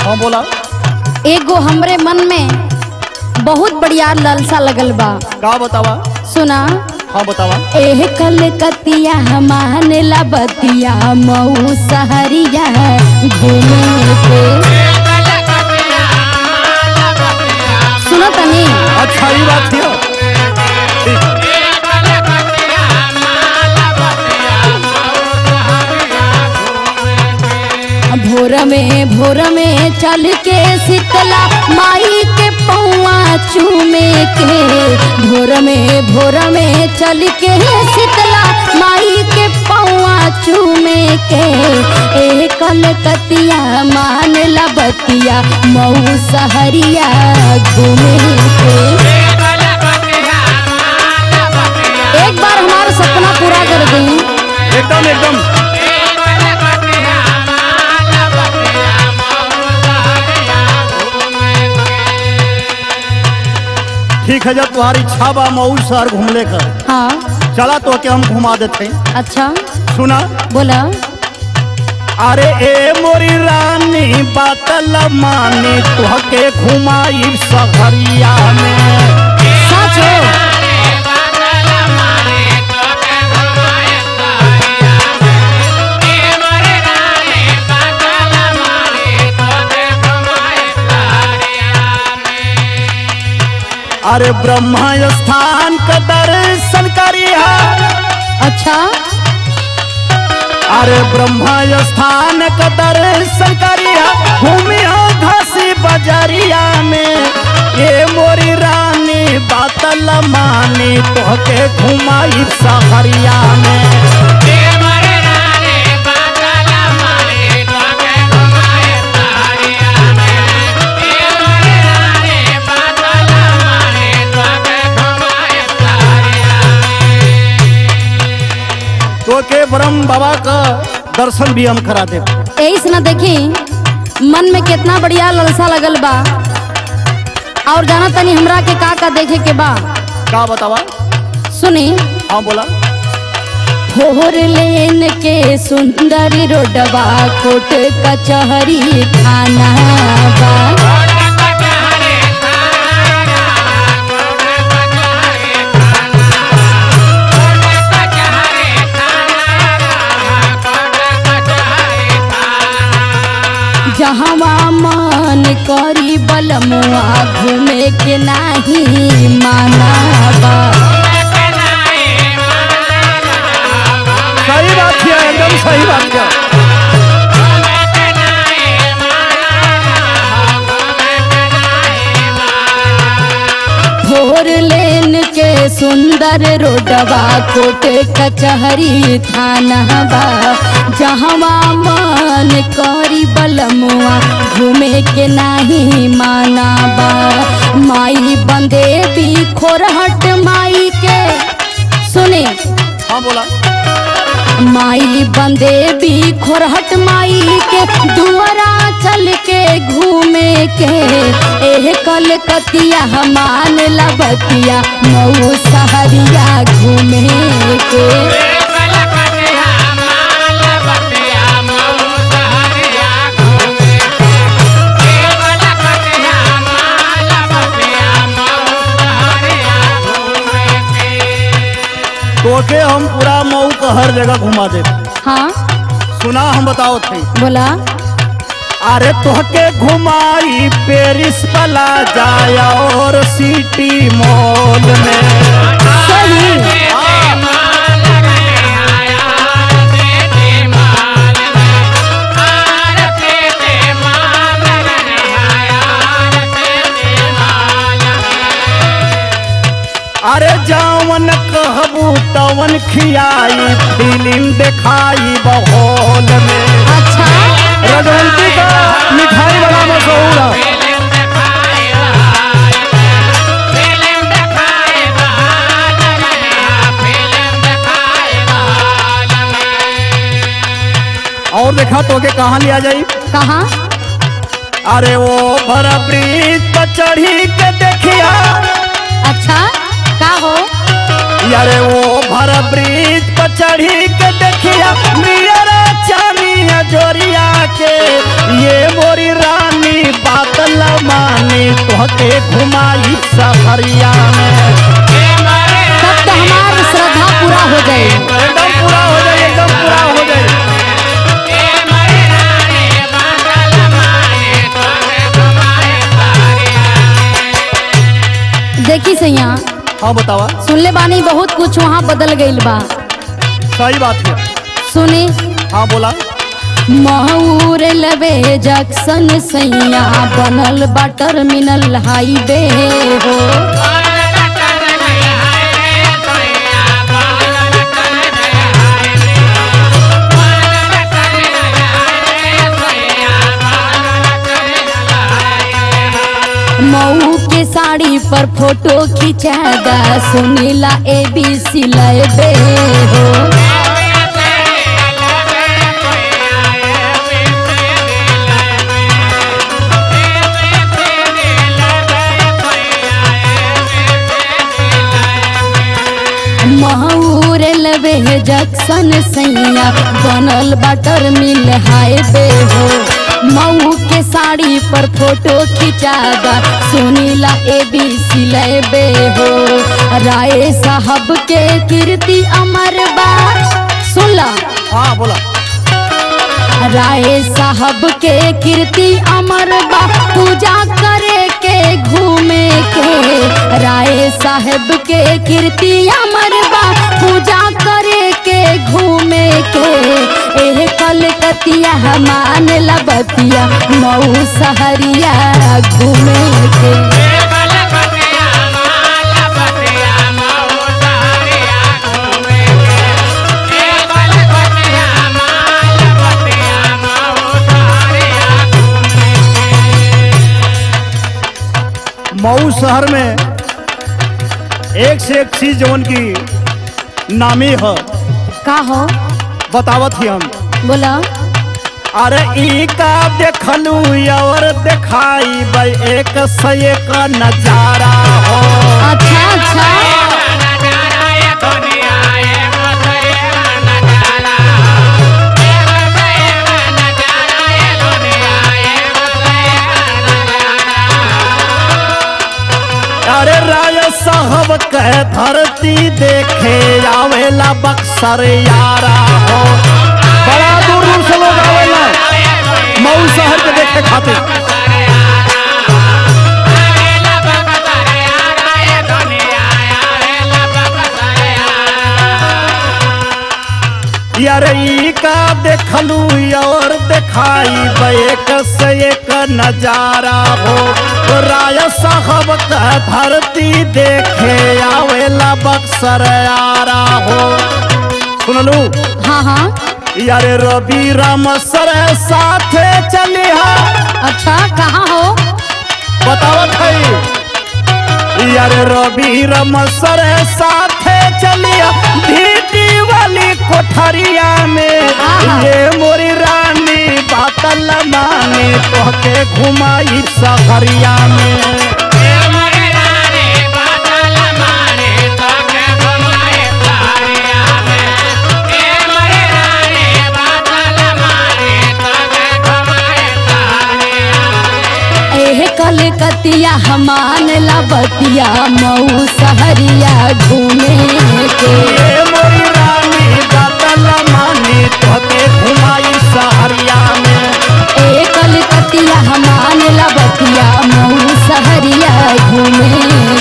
हाँ बोला एगो हमरे मन में बहुत बढ़िया ललसा लगल बा का बतावा सुना हाँ बतावा एह कलकतिया मान ला बतिया मऊ सहरिया घूमे के सुनो तनी अच्छा ये बात थी ठीक भोर में भोर में चल के शीतला माई के पौआ चूमे के भोर में भोर में चल के शीतला माई के पौआ चूमे के ए कलकतिया मान ला बतिया मऊ सहरिया घूमे के एक बार हमारा सपना पूरा कर दी एकदम एकदम ठीक है जब तुम्हारी इच्छा बा मऊ शहर घूमने का हाँ चला तो के हम घुमा देते हैं अच्छा सुना बोला अरे ए मोरी रानी बातल मानी तुहके घुमाई सहरिया में सच हो अरे ब्रह्मा स्थान का दर्शन करिया अच्छा अरे ब्रह्मा स्थान का दर्शन करिया घूमिया घासी बजरिया में ये मोरी रानी बातल मानी तोहके घुमाई सहरिया में तोके ब्रह्म बाबा का दर्शन भी हम करा दे यही से ना देखी मन में कितना बढ़िया ललसा लगल बा और जाना तनी हमरा के का का देखे के बा का बतावा सुनी हाँ बोला फोर लेन के सुंदर रोडवा कोट कचहरी थाना बा जहवा मन करी बलमुआ घूमे के नाही माना बा सही बात है एकदम सही बात है फोर लेन के सुंदर रोडवा कोट कचहरी थाना बा जहवा मन करी बलमुआ घूमे के नाही माना बा माई बंदे भी खोरहट माई के सुने हाँ बोला माई बंदे भी खोरहट माई के दुआरा चल के घूमे के एह कलकतिया मान लबतिया मऊ सहरिया घूमे के तोके हम पूरा मऊ का हर जगह घुमा दे हाँ सुना हम बताओ थे बोला अरे तोहके घुमाई पेरिस पला जाया और सिटी मॉल में सही अरे जावन कहबू तवन खियाई फिल्म दिखाई बहौल में अच्छा रजवंती का मिठाई बड़ा मशहूर है और देखा तो के कहाँ लिया जाई कहाँ अरे वो भरा ब्रिज पर चढ़ी के देखिया अच्छा का हो अरे वो भरा ब्रिज पर चढ़ी के देखिया मियरा चानिया जोरिया के ये मोरी रानी बात ल मानी तोहके घुमाई सहरिया में तब तो हमार श्रद्धा पूरा हो जाए एकदम पूरा हो जाए एकदम पूरा हो जाए देखी सैया हाँ बतावा सुनले बानी बहुत कुछ वहाँ बदल गईल बा सही बात है सुनी हाँ बोला महूर लवे जक्सन सैया बनल बा टर्मिनल हाईवे हो मऊ के साड़ी पर फोटो खिंचागा सुनीला ए बी सी लबे हो महूर लवे जक्सन सैया बनल बटर मिल हाईवे हो मऊ के साड़ी पर फोटो खिंचागा सुनीला ए बी सी लेबे हो राय साहब के कीर्ति अमर बा सुनला हाँ बोला राय साहब के कीर्ति अमर बा पूजा करे के घूमे के राय साहब के कीर्ति अमर बा पूजा करे के घूमे के एह कलकतिया मान लबतिया मऊ सहरिया घूमे के मऊ शहर में एक से एक चीज जवन की नामी है का हो बतावत ही हम बोला अरे ई का देखलू और देखाई भाई एक से एक नजारा हो अच्छा अच्छा अरे राय साहब कह धरती देखे आवेला बक्सर यारा हो बड़ा दूर दूर से लोग आवेला मऊ शहर के देखे खातिर यार ई का देखलू और देखाई एक से एक नजारा हो राय साहब का धरती देखे आवेला बक्सर यारा हो सुनलू हाँ हाँ यार रवि राम सर साथे चलिहा अच्छा कहाँ हो बतावत है यार रवि राम सर साथे चलिया भीटी वाली कोठरिया में आहा। ये मोरी रानी बातल माने तोहके घुमाई सहरिया में एह कलकतिया हमान लबतिया मऊ सहरिया घूमे के ये मोरी रानी बातल माने तोहके घुमाई सहरिया में ए कलकतिया हमान लबतिया मऊ सहरिया घूमे